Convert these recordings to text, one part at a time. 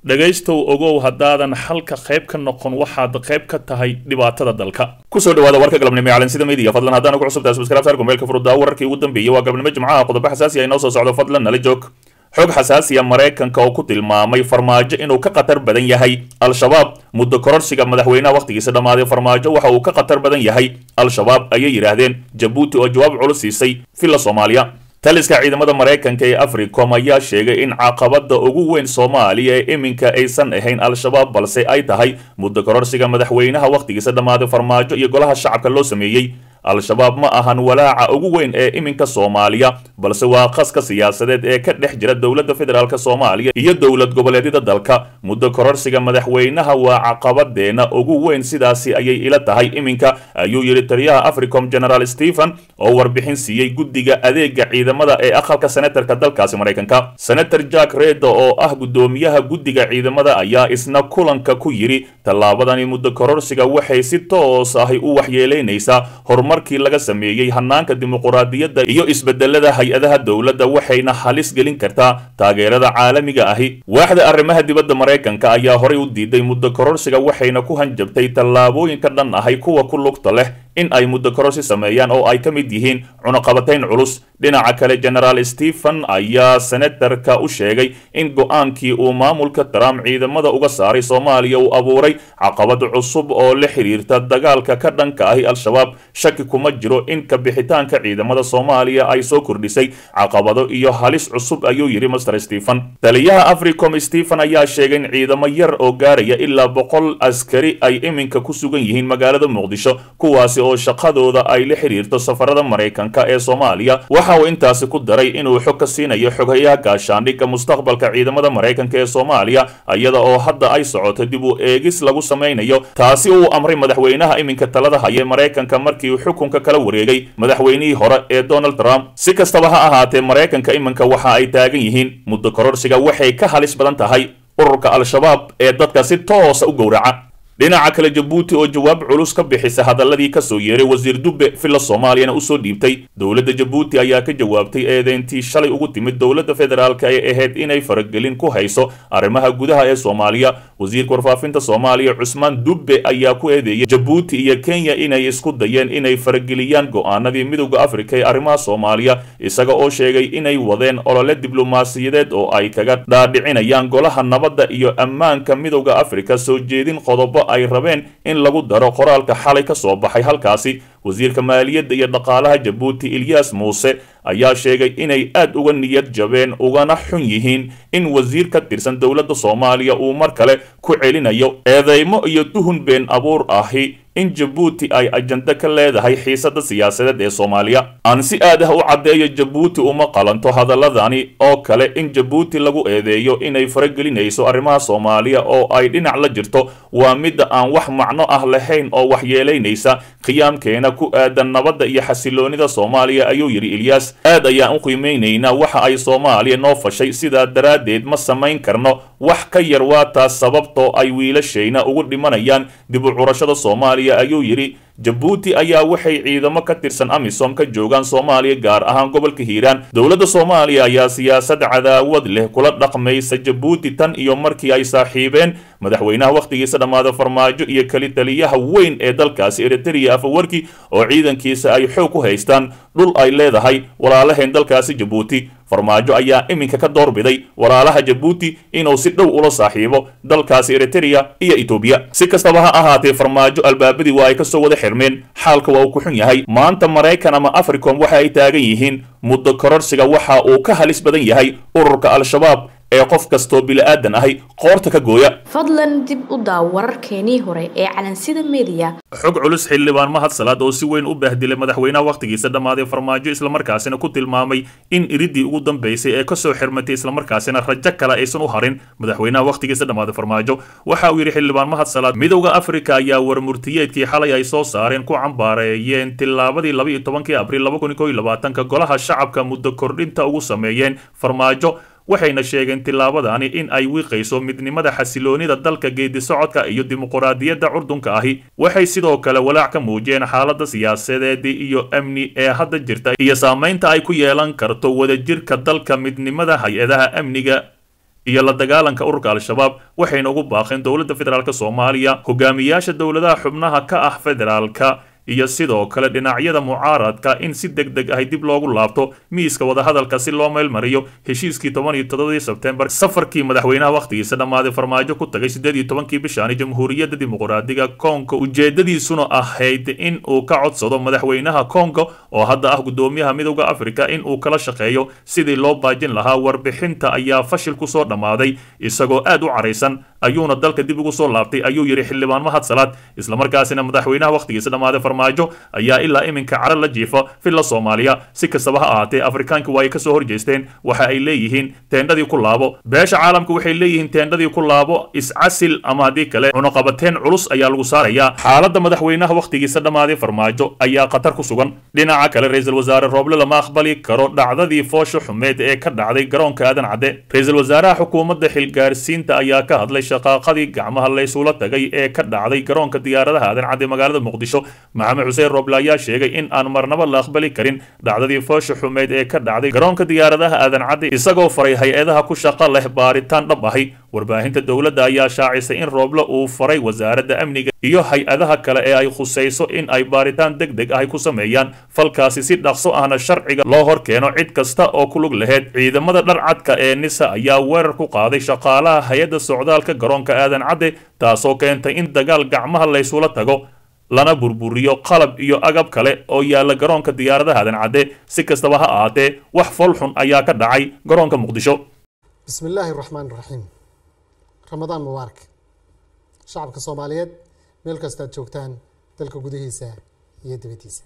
dhegaystow ogow haddaadan xalka qayb ka noqon waxaad qayb ka tahay dhibaatada dalka kusoo dhawaada warka galabnimo ee calansida media fadlan haddaan ugu cusubtahay subscribe saar kumeelka furuddaa wararkii ugu dambeeyey waa galabnimo jimcaha qodobo xasaasi ah inoo soo socdo fadlan nala joog xog xasaasiya maraykanka oo ku tilmaamay farmaajo inuu ka khatar badan yahay al-shabaab muddo kororsiga madaxweynaha wakhtigiisa dhammaaday farmaajo waxa uu ka khatar badan yahay al-shabaab ayay yidhaahdeen jabuuti oo jawaab culus siisay villa soomaaliya taliska ciidamada maraykanka ee africom ayaa sheegay in caqabada ugu weyn soomaaliya ee iminka aysan ahayn al-shabaab balse ay tahay muddo kororsiga madaxweynaha wakhtigiisa dhammaaday farmaajo iyo golaha shacabka loo sameeyey al-shabaab ma ahan walaaca ugu weyn ee iminka soomaaliya balse waa qaska siyaasadeed ee ka dhex jira dowladda federaalk soomaaliya iyo dowlad goboleedyada dalka muddo kororsiga madaxweynaha waa caqabadeena ugu weyn sidaasi ayay ila tahay iminka ayuu yidhi taliyaha africom general stephen oo warbixin siiyey guddiga adeega ciidamada ee aqalka senatarka dalkaasi maraykanka senator jack reda oo ah guddoomiyaha guddiga ciidamada ayaa isna kulanka ku yidhi tallaabadani muddo kororsiga waxay si toos ahi u waxyeelaynaysaa horumarkii laga sameeyey hanaanka dimuquraadiyadda iyo isbedelada hay-adaha dowladda waxayna halis gelin kartaa taageerada caalamiga ahi waaxda arrimaha dibadda maraykanka ayaa horay u diiday muddo kororsiga waxayna ku hanjabtay tallaabooyinka dhan ahay kuwa ku lugta leh in ay muddo kororsi sameeyaan oo ay ka mid yihiin cunaqabatayn culus dhinaca kale genaraal stephen ayaa senatarka u sheegay in go-aankii uu maamulka trump ciidamada uga saaray soomaaliya uu abuuray caqabad cusub oo la xiriirta dagaalka ka dhanka ahi al-shabaab shaki kuma jiro in kabixitaanka ciidamada soomaaliya ay soo kordhisay caqabado iyo halis cusub ayuu yidhi master stephen taliyaha africom stephen ayaa sheegay in ciidamo yar oo gaaraya ilaa boqol askari ay iminka ku sugan yihiin magaalada muqdisho kuwaasi oo shaqadooda ay la xiriirto safarada maraykanka ee soomaaliya waxa uu intaasi ku daray inuu xog ka siinayo xoghayaha gaashaandhigga mustaqbalka ciidamada maraykanka ee soomaaliya iyada oo hadda ay socoto dib u eegis lagu samaynayo taasi uu amray madaxweynaha iminka talada haya maraykanka markii uu xukunka kala wareegay madaxweynihii hore ee donald trump si kastaba ha ahaatee maraykanka iminka waxa ay taagan yihiin muddo kororsiga waxay ka halis badan tahay ururka al-shabaab ee dadka si toosa u gowraca dhinaca kale jabuuti oo jawaab culus ka bixisa hadaladii kasoo yeeray wasiir dubbe villa soomaaliyana usoo dhiibtay dowladda jabuuti ayaa ka jawaabtay eedeyntii shalay ugu timid dowladda federaalk ay ahayd inay faragelin ku hayso arrimaha gudaha ee soomaaliya wasiirka warfaafinta soomaaliya cusmaan dubbe ayaa ku eedeeyay jabuuti iyo kenya inay isku dayeen inay farageliyaan go-aanadii midowda afrika ee arrimaha soomaaliya isaga oo sheegay inay wadeen olole diblomaasiyadeed oo ay kaga dhaadhicinayaan golaha nabadda iyo ammaanka midowda afrika soo jeedin qodobo ay rabeen in lagu daro qoraalka xalay ka soo baxay halkaasi wasiirka maaliyadda iyo dhaqaalaha jabuuti ilyas muuse ayaa sheegay inay aad uga niyad jabeen ugana xun yihiin in wasiir ka tirsan dowladda soomaaliya uu mar kale ku celinayo eedeymo iyo tuhun been abuur ahi in jabuuti ay ajando ka leedahay xiisada siyaasadeed ee soomaaliya aan si aad ah u caddeeyo jabuuti uma qalanto hadaladani oo kale in jabuuti lagu eedeeyo inay faragelinayso arrimaha soomaaliya oo ay dhinac la jirto waa midda aan wax macno ah lahayn oo waxyeelaynaysa qiyaamkeena ku aadan nabadda iyo xasiloonida soomaaliya ayuu yidhi ilyas aad ayaan u qiimeynaynaa waxa ay soomaaliya noo fashay sidaa daraaddeed ma samayn karno wax ka yar waa taas sababtoo ay wiilashayna ugu dhimanayaan dib u curashada soomaaliya ayuu yidhi jabuuti ayaa waxay ciidamo ka tirsan amisom ka joogaan soomaaliya gaar ahaan gobolka hiiraan dowladda soomaaliya ayaa siyaasad cadaawad leh kula dhaqmaysa jabuuti tan iyo markii ay saaxiibeen madaxweynaha wakhtigiisa dhammaada farmaajo iyo keli taliyaha weyn ee dalkaasi eritrea afawarki oo ciidankiisa ay xoog ku haystaan dhul ay leedahay walaalaheen dalkaasi jabuuti farmaajo ayaa iminka ka doorbiday walaalaha jabuuti inuu si dhow ula saaxiibo dalkaasi eritrea iyo etoobiya si kastaba ha ahaatee farmaajo albaabadii waa ay kasoo wada xirmeen xaalka waa uu ku xun yahay maanta maraykan ama africom waxa ay taagan yihiin muddo kororsiga waxa uu ka halis badan yahay ururka al-shabaab ee qof kastoo bili-aadan ahi qoorta ka gooya fadlan dib u daaw wararkeenii hore ee calansida mediya xog culus xildhibaan mahad salaad oo si weyn u baahdilay madaxweynaha wakhtigiisa dhammaaday farmaajo islamarkaasina ku tilmaamay in iridii ugu dambaysay ee kasoo xirmatay islamarkaasina rajo kale aysan u harin madaxweynaha wakhtigiisa dhammaaday farmaajo waxa uu yidhi xildhibaan mahad salaad midowda afrika ayaa warmurtiyeedkii xalay ay soo saareen ku cambaareeyeen tilaabadii laba iyo tobankii abriil laba kun iyo kow iyo labaatanka golaha shacabka muddo kordhinta ugu sameeyeen farmaajo waxayna sheegeen tillaabadani in ay wiiqayso midnimada xasiloonida dalka geedi socodka iyo dimuquraadiyadda curdunka ahi waxay sidoo kale walaac ka muujiyeen xaaladda siyaasadeed iyo amni ee hadda jirta iyo saamaynta ay ku yeelan karto wadajirka dalka midnimada hay-adaha amniga iyo la dagaalanka ururka al-shabaab waxayna ugu baaqeen dowladda federaalk soomaaliya hogaamiyaasha dowladaha xubnaha ka ah federaalka iyo sidoo kale dhinacyada mucaaradka in si deg deg ahy dib loogu laabto miiska wadahadalka si loo meelmariyo heshiiskii toban iyo toddobadii sebtembar safarkii madaxweynaha wakhtigiisa dhammaaday farmaajo ku tagay siddeed iyo tobankii bishaani jamhuuriyadda dimuqraadiga kongo ujeedadiisuna ahayd in uu ka codsado madaxweynaha kongo oo hadda ah guddoomiyaha midowda afrika in uu kala shaqeeyo sidii loo baajin lahaa warbixinta ayaa fashil kusoo dhammaaday isagoo aad u caraysan ayuuna dalka dib ugu soo laabtay ayuu yidhi xildhibaan mahad salaad islamarkaasina madaxweynaha wakhtigiisa dhammaaday farmaajo ayaa ilaa iminka cara la jiifa filla soomaaliya si kastaba ha ahaatee afrikaanki waa ay kasoo horjeesteen waxa ay leeyihiin teendhadii ku laabo beesha caalamka waxay leeyihiin teendhadii ku laabo iscasil ama haddii kale cunuqabateen culus ayaa lagu saarayaa xaaladda madaxweynaha wakhtigiisa dhammaaday farmaajo ayaa khatar ku sugan dhinaca kale ra-iisul wasaare rooble lama aqbali karo dhacdadii foosha xumeed ee ka dhacday garoonka aadan cadde ra-iisul wasaaraha xukuumadda xilgaarsiinta ayaa ka hadlay shaqaaqadii gacmaha laysula tagay ee ka dhacday garoonka diyaaradaha aadan cadde magaalada muqdisho maxamed xuseen rooble ayaa sheegay in aan marnaba la aqbali karin dhacdadii foosha xumeyd ee ka dhacday garoonka diyaaradaha aadan cadde isagoo faray hay-adaha ku shaqo leh baaritaan dhab ahi warbaahinta dowladda ayaa shaacisay in rooble uu faray wasaaradda amniga iyo hay-adaha kale ee ay khusayso in ay baaritaan deg deg ahi ku sameeyaan falkaasi si dhaqso ahna sharciga loo hor keeno cid kasta oo ku lug laheyd ciidamada dharcadka ee nisa ayaa weerar ku qaaday shaqaalaha hay-adda socdaalka garoonka aadan cadde taasoo keentay in dagaal gacmaha laysula tago lana burburiyo qalab iyo agab kale oo yaalla garoonka diyaaradaha aadan cadde si kastaba ha ahaatee wax folxun ayaa ka dhacay garoonka muqdisho bismi illaahi raxmaan raxiim ramadaan mubaarak shacabka soomaaliyeed meel kastaad joogtaan dalka gudihiisa iyo dibaddiisa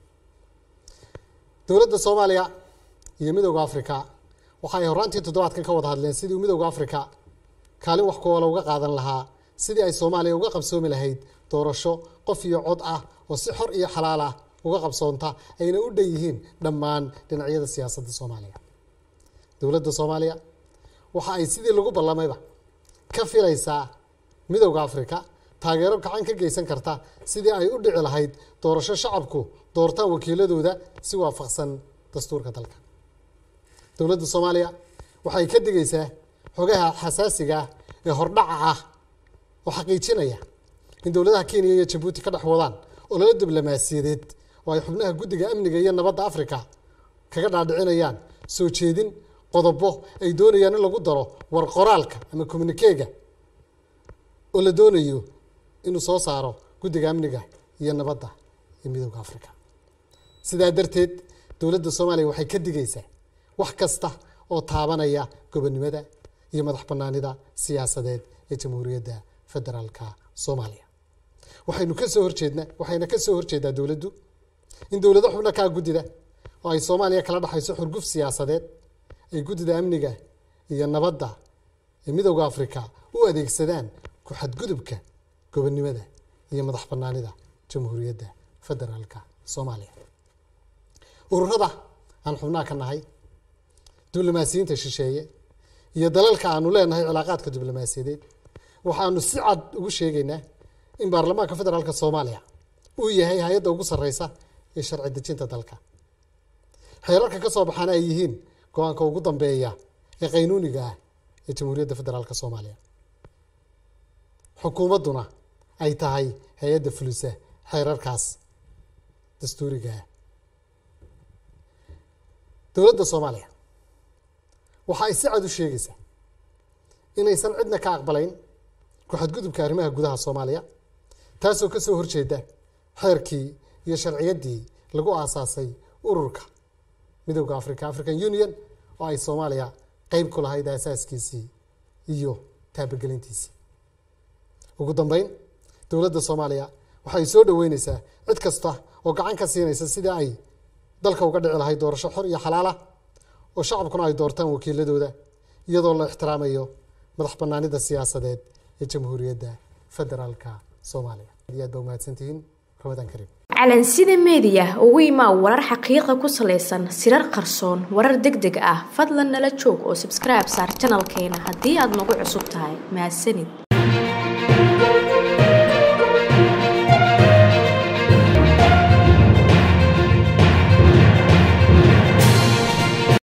dowladda soomaaliya iyo midowda afrika waxa ay horraantii toddobaadkan ka wada hadleen sidii midowda afrika kaalin wax kuoola uga qaadan lahaa sidii ay soomaaliya uga qabsoomi lahayd doorasho qof iyo cod ah oo si xor iyo xalaal ah uga qabsoonta ayna u dhan yihiin dhammaan dhinacyada siyaasadda soomaaliya dowladda soomaaliya waxa ay sidii lagu ballamayba ka filaysaa midowda afrika taageero gacan ka geysan karta sidii ay u dhici lahayd doorasho shacabku doortaan wakiiladooda si waafaqsan dastuurka dalka dowladda soomaaliya waxay ka digaysaa xogaha xasaasiga ah ee hordhaca ah oo xaqiijinaya in dowladaha kenya iyo jabuuti ka dhex wadaan ololo diblomaasiyadeed oo ay xubnaha guddiga amniga iyo nabadda afrika kaga dhaadhicinayaan soo jeedin qodobo ay doonayaan in lagu daro war qoraalka ama communikeega oo la doonayo inuu soo saaro guddiga amniga iyo nabadda ee midowda afrika sidaa darteed dowladda soomaaliya waxay ka digaysaa wax kasta oo taabanaya gobonnimada iyo madax bannaanida siyaasadeed ee jamhuuriyadda federaalka soomaaliya waxaynu ka soo horjeednaa waxayna ka soo horjeedaa dowladdu in dowlado xubno kaa guddida oo ay soomaaliya kala dhexayso xurguf siyaasadeed ay guddida amniga iyo nabadda ee midowda afrika u adeegsadaan ku xadgudubka gobonnimada iyo madax bannaanida jamhuuriyadda federaalka soomaaliya ururada aan xubnaha ka nahay diblomaasiyiinta shisheeye iyo dalalka aanu leenahay cilaaqaadka diblomaasiyadeed waxaanu si cad ugu sheegaynaa in baarlamaanka federaalka soomaaliya uu yahay hay-adda ugu sarreysa ee sharci dejinta dalka xeerarka ka soo baxaana ay yihiin go-aanka ugu dambeeya ee qaynuuniga ah ee jamhuuriyadda federaalka soomaaliya xukuumadduna ay tahay hay-adda fulisa xeerarkaas dastuuriga ah dowladda soomaaliya waxa ay si cad u sheegaysaa inaysan cidna ka aqbalayn ku-xadgudubka arrimaha gudaha soomaaliya taasoo ka soo horjeeda xeerkii iyo sharciyaddii lagu aasaasay ururka midowda africa african union oo ay soomaaliya qeyb ku lahayd aasaaskiisii iyo taabagelintiisii ugu dambeyn dowladda soomaaliya waxay soo dhoweyneysaa cid kasta oo gacan ka siinaysa sidii ay dalka uga dhici lahayd doorasho xor iyo xalaal ah oo shacabkuna ay doortaan wakiiladooda iyadoo la ixtiraamayo madax banaanida siyaasadeed ee jamhuuriyadda federaalka soomaaliya aad aad ba umahadsantihiin ramadaan kariim calansida meediya ugu imaa warar xaqiiqa ku salaysan sirar qarsoon warar deg deg ah fadlan nala joog oo sabskribe saar janalkeena haddii aad nagu cusub tahay mahadsanid